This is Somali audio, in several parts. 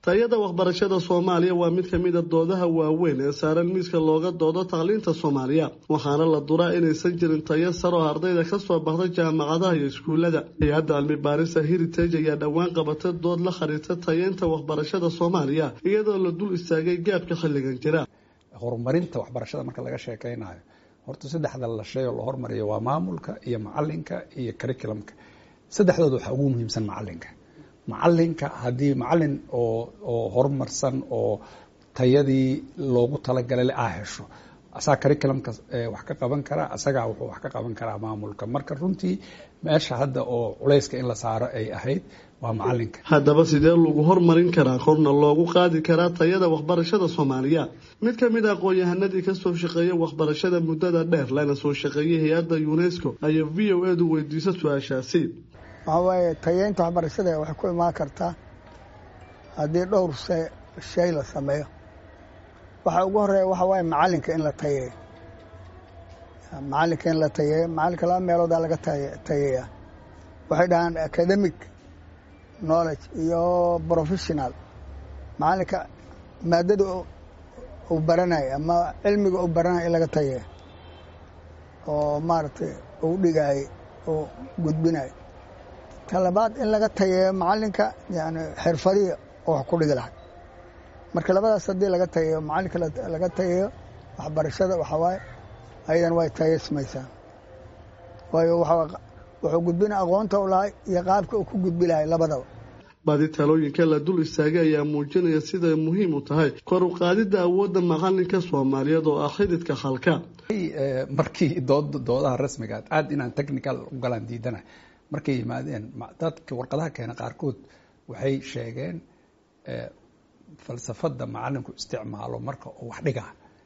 tayada waxbarashada soomaaliya waa mid kamid a doodaha waaweyn ee saaran miiska looga doodo tacliinta soomaaliya waxaana la duraa inaysan jirin tayo sar oo ardayda kasoo baxda jaamacadaha iyo iskuulada hay-adda cilmi baarista heritage ayaa dhowaan qabatay dood la khariirta tayeynta waxbarashada soomaaliya iyadoo la dul istaagay gaabka xilligan jira horumarinta waxbarashada marka laga sheekeynayo horta saddexda la shay oo la hormariyo waa maamulka iyo macalinka iyo curriculumka saddexdooda waxaa ugu muhiimsan macalinka macalinka haddii macalin oo oo horumarsan oo tayadii loogu talagalay aa hesho asaga curriculumka wax ka qaban karaa asagaa wuxuu wax ka qaban karaa maamulka marka runtii meesha hadda oo culayska in la saaro ay ahayd waa macalinka haddaba sidee lagu hormarin karaa korna loogu qaadi karaa tayada waxbarashada soomaaliya mid ka mid a aqoon-yahanadii kasoo shaqeeya waxbarashada muddada dheer lana soo shaqeeyay hay-adda unesco ayaa v o edu weydiisa su-aashaasi waxaa waaye tayeynta waxbarashada waxay ku imaan kartaa haddii dhowr shay la sameeyo waxa ugu horeeya waxa waaye macalinka in la tayeeyo macalinka in la tayeeyo macalinka laba meeloodaa laga tayeeya waxay dhahaan academic knowledge iyo professional macalinka maadada uu baranayo ama cilmiga uu baranayo in laga tayeeyo oo maaragtay uu dhigayo uu gudbinayo ta labaad in laga tayeeyo macalinka yani xirfadihi oo wax ku dhigi lahay marka labadaas haddii laga tayeeyo macalinka laga tayeeyo waxbarashada waxaa waaye ayadan way tayeysmaysaa waayo wuxuu gudbina aqoonta u lahay iyo qaabka uu ku gudbi lahay labadaba badi talooyinka la dul istaagay ayaa muujinaya siday muhiim u tahay kor u qaadidda awoodda macalinka soomaaliyeed oo ah xididka halka markii dood doodaha rasmigaad aad inaan technical u galaan diidana markay yimaadeen dadka warqadaha keena qaarkood waxay sheegeen falsafada macalinku isticmaalo marka uu wax dhigaa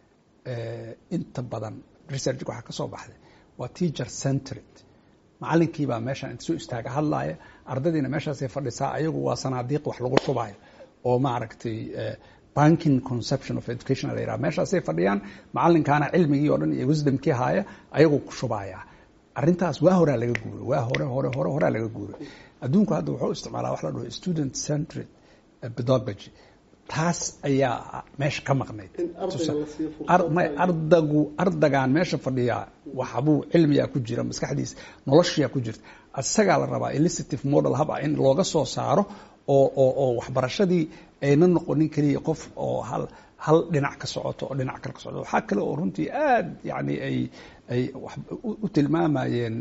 inta badan research waxaa ka soo baxday waa teacher centred macalinkii baa meeshaan inta soo istaaga hadlaaya ardadiina meeshaasay fadhisaa ayagu waa sanaadiiq wax lagu shubaayo oo maaragtay banking conception of education la yiraha meeshaasay fadhiyaan macalinkaana cilmigii oo dhan iyo wisdomkii haaya ayagu ku shubaaya arrintaas waa horaa laga guuray waa hore hore hore horaa laga guuray adduunku hadda wuxuu isticmaalaa wax la dhaho student centred pedagogy taas ayaa meesha ka maqnayd ardagu ardagaan meesha fadhiyaa waxbuu cilmiyaa ku jira maskaxdiisa noloshiyaa ku jirta isagaa la rabaa elicitive model hab ah in looga soo saaro oo oo oo waxbarashadii ayna noqonin keliya qof oo hal hal dhinac ka socoto oo dhinac kale ka socoto waxaa kale oo runtii aad yani ay ay u tilmaamayeen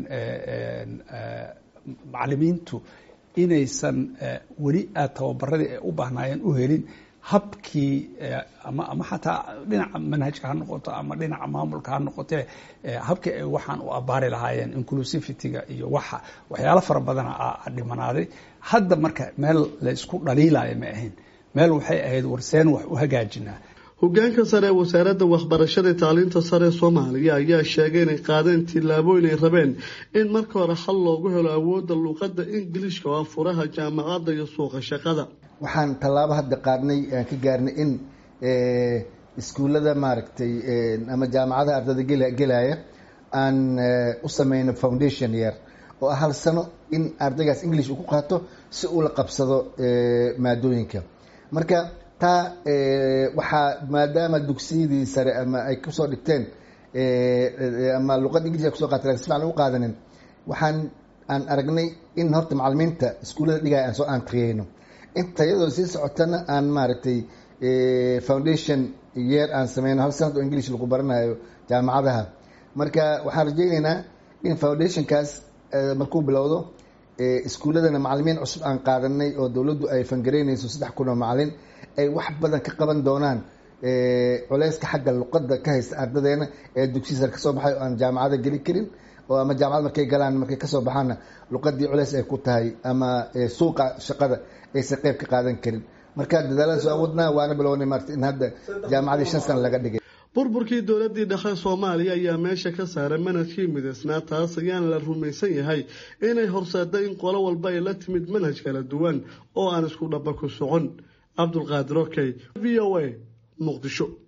macalimiintu inaysan weli aad tababaradii ay u baahnaayeen u helin habkii ama ama xataa dhinaca manhajka ha noqoto ama dhinaca maamulka ha noqotee habkii ay waxaan u abaari lahaayeen inclusivityga iyo waxa waxyaalo fara badana a dhimanaaday hadda marka meel la isku dhaliilaayo ma ahayn meel waxay ahayd warseen wax u hagaajinaa hogaanka sare ee wasaaradda waxbarashada tacliinta sare soomaaliya ayaa sheegay inay qaadeen tillaabooyin ay rabeen in marka hore hal loogu helo awoodda luuqadda ingiliishka oo furaha jaamacadda iyo suuqa shaqada waxaan tallaabo hadda qaadnay aan ka gaarnay in iskuullada maaragtay ama jaamacadaha ardayda gelaya aan u sameyno foundation year oo ah hal sano in ardaygaas english uu ku qaato si uu la qabsado maadooyinka marka taa waxaa maadaama dugsiyadii sare ama ay kusoo dhigteen ama luqadda ingiliska kuso qaata si fican u qaadanin waxaan aan aragnay in horta macalimiinta iskuullada dhigaya aan soo aan triyeyno inta iyadoo sii socotana aan maaragtay foundation yeer aan sameyno hal sanad oo english lagu baranayo jaamacadaha marka waxaan rajeyneynaa in foundationkaas markuu bilowdo iskuulladana macalimiin cusub aan qaadanay oo dowladdu ay fangareynayso saddex kun oo macalin ay wax badan ka qaban doonaan culeyska xagga luqadda ka haysta ardadeena ee dugsiya sare kasoo baxay oo aan jaamacada geli karin oo ama jaamacad markay galaan markay kasoo baxaanna luqadii culeys ay ku tahay ama suuqa shaqada aysan qeyb ka qaadan karin marka dadaalada soo awoodnaa waana bilownay maarta in hadda jaamacadii shan sana laga dhigay burburkii dowladii dhexe soomaaliya ayaa meesha ka saaray manhajkii midaysnaa taas ayaana la rumaysan yahay inay horseeda in qolo walba ay la timid manhaj kala duwan oo aan isku dhaba ku socon cabdulqaadir okey v o a muqdisho